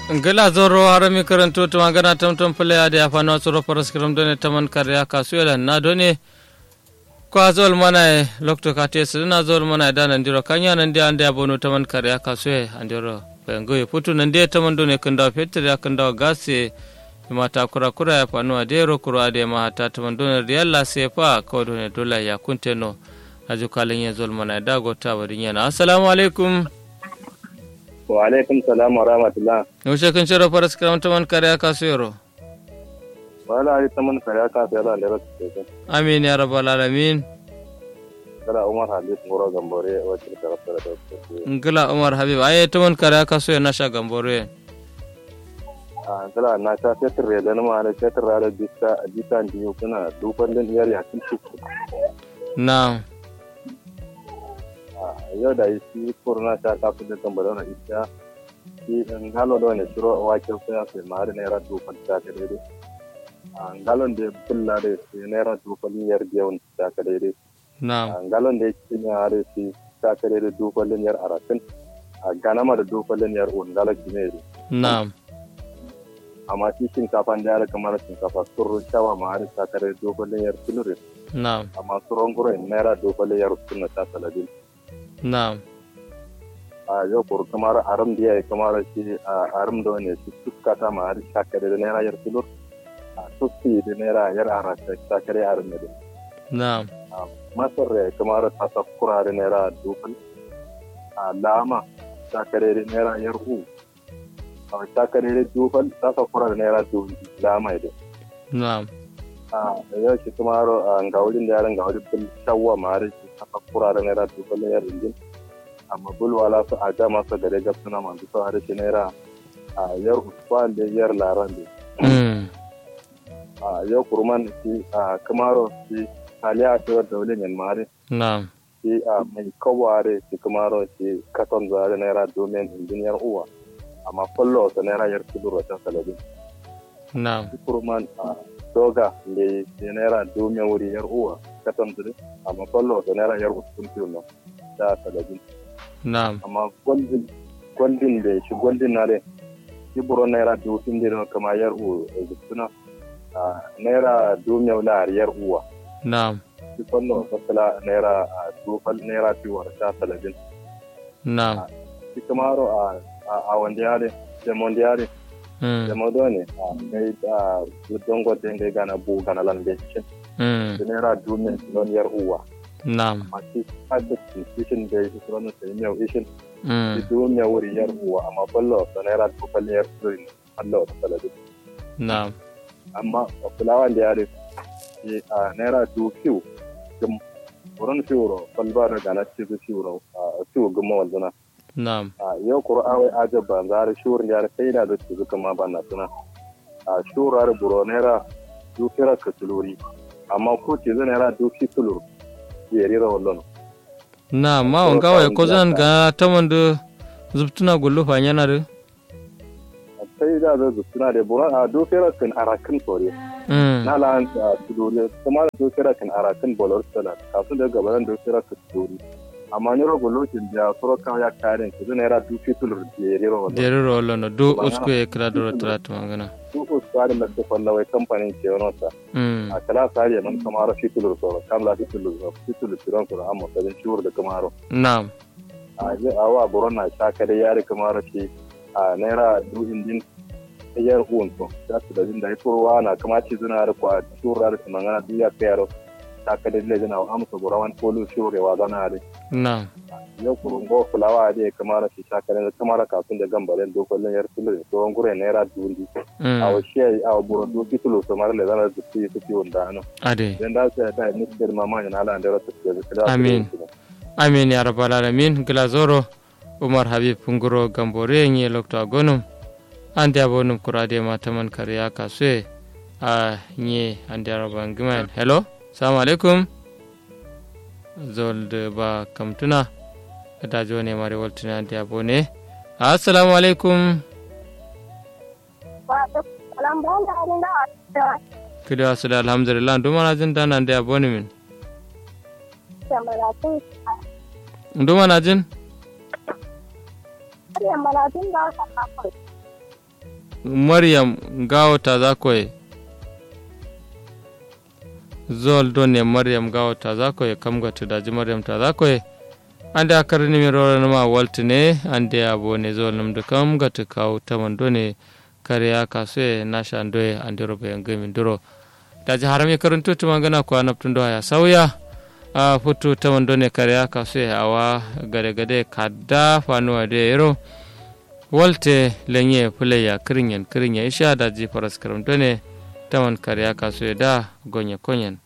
ngila zoro harami karanto to magana tamtam pale ade afano soro paras kiram done taman karya kasuela na done ko azol mana lokto kate sina zol mana dana ndiro kanya nan dia ande abono taman karya kasue andiro pengo putu nan dia taman done kanda fetre kanda gase mata kura kura ya fanu adero kura ade ma ta taman done riyalla sefa ko done dola ya kunteno aju kalin ya zol mana dago ta barin yana assalamu alaikum wa alaikum salam wa rahmatullah yaushe kun shirya faras kiran taman kare aka suyaro wala ai taman kare aka sai da lera su amin ya rabbal alamin kala umar habib ngoro gambore wacce da rafa da ngila umar habib aye taman kare aka suyo na sha gambore a kala na ta fetur da na ma da fetur da bisa bisa ndiyo kuna duban din yar ya kin ci na yau da shi kurna ta kafu da gambore na ita shi ngalo da ne shiro wake sai sai ma da naira duban ta ka daidai ngalon da bulla da shi naira duban yar biyan ta ka daidai na ngalon da yake ne are shi ta ka daidai duban yar arakin a ganama da duban yar on ngalo kine na amma shi shinkafa da yara kamar shinkafa sun shawa ma har ta kare dogon yar tulurin na amma su rongure naira dogon yar suna ta saladin na a yau kuru kamar aram da yayi kamar shi a aram da wani shi suka ta ma har ta kare da naira yar tulur a sufi da naira yar ara ta kare aram da na masar da kamar ta sakura da naira dogon a lama ta kare da naira yar u a ta kare da dogon ta sakura da naira dogon lama da na a yau shi kuma haro a ngawulin da yaran ngawulin bul shawwa mare shi aka kura da naira dubu na yar injin amma bul wala su a jama su gare gab suna manzu su hare shi naira a yar usman da yar laran da mm a yau kurman shi a kamaro shi haliya a cewar da wulin yan mare na shi a mai kaware shi kamaro shi katon zare naira domin injin yar uwa amma kwallo sa naira yar kudur wata salabin na kurman a doga le de naira dume wuri yar uwa katon dire amma kollo to naira yar uskun tuno da talabin na amma goldin goldin de shi goldin na de shi buro naira du tin dire kama yar u zutuna a naira dume wala yar uwa na shi kollo to kala naira du fal naira ti war da talabin na shi kamaro a a wanda yare de mondiare mm de modone a ngai a dongo de ngai gana bu gana lan de mm da naira dumin don yar uwa na masu adadin ishin da ya fi sunan sai miyau ishin mm da dumin ya wuri yar uwa amma ballo da naira dubal yar durin Allah da saladu na amma a fulawan da ya da ke a naira du fiw gum wurin fiwro balba da gana ce su fiwro a fiw gumma wanzuna na a yau kur'awai ajab ban zara shurin ya da sai da da su zuka ma ban na suna a shurar buro naira du fira ka tuluri amma ko ce zai naira du fi tulur ya rira wallon na ma on gawa ko zan ga taman da zubtuna gullu fa yana da sai da zai suna da buran a dofera kan arakin sore mm na la an tudori kuma da dofera kan arakin bolor sala kafin da gaban dofera kan tudori amma ni rogo lokacin da soro kan ya kare ki zai naira dufi tulur da rira wannan dere rollo no do usko e kra do trat magana su ko tsari na da falla wai kamfanin ke wannan sa mm a kala tsari man kamar fi tulur soro kam la fi tulur soro fi tulur soro soro amma sai shuru da kamaro na a je a wa buron na shaka da yare kamar shi a naira du indin yar uwan to da su da jin da iforwa na kama ci zuna da kwa shura da mangana du ya kayaro ta ka da le jina amsa burawan polu shure wa zana da na yau kurun go fulawa da kamar shi shaka da kamar kafin da gambaren dokokin yar tulu da tsohon gure naira dundi a mm wasu yayi a buron du titulu samar le zana da su yi su wanda ano ade dan da su da ni da mama yana ala da rasu da Amin. amin ya rabbal alamin gila zoro umar habib nguro gambore ngi lokto agonum ande abonum kurade ma taman kariya kasue a nyi ande araban giman hello assalamu alaikum zolde ba kamtuna kada jone mari waltuna ande abone assalamu alaikum Salam bala da kidi asida alhamdulillah ndumana jin dan ande abone min malatin ndumana jin har malatin ba ka kafin maryam gawo ta za koye zol do ne maryam gawo ta za koye kam ga tudaji maryam ta za koye ande a karni mi rora ma waltine ande abo ne zol num de kam ga tu kaw taman do ne kariya kaso na shando e ande robe ngami duro daji harami karanto tuma gana ko anaptundo ya sauya a futu taman do ne kariya kaso awa gade gade kadda fanuwa de yero walte lenye puleya kirinyen kirinye isha daji faras karam do ne taman kariya kaso da gonye konyen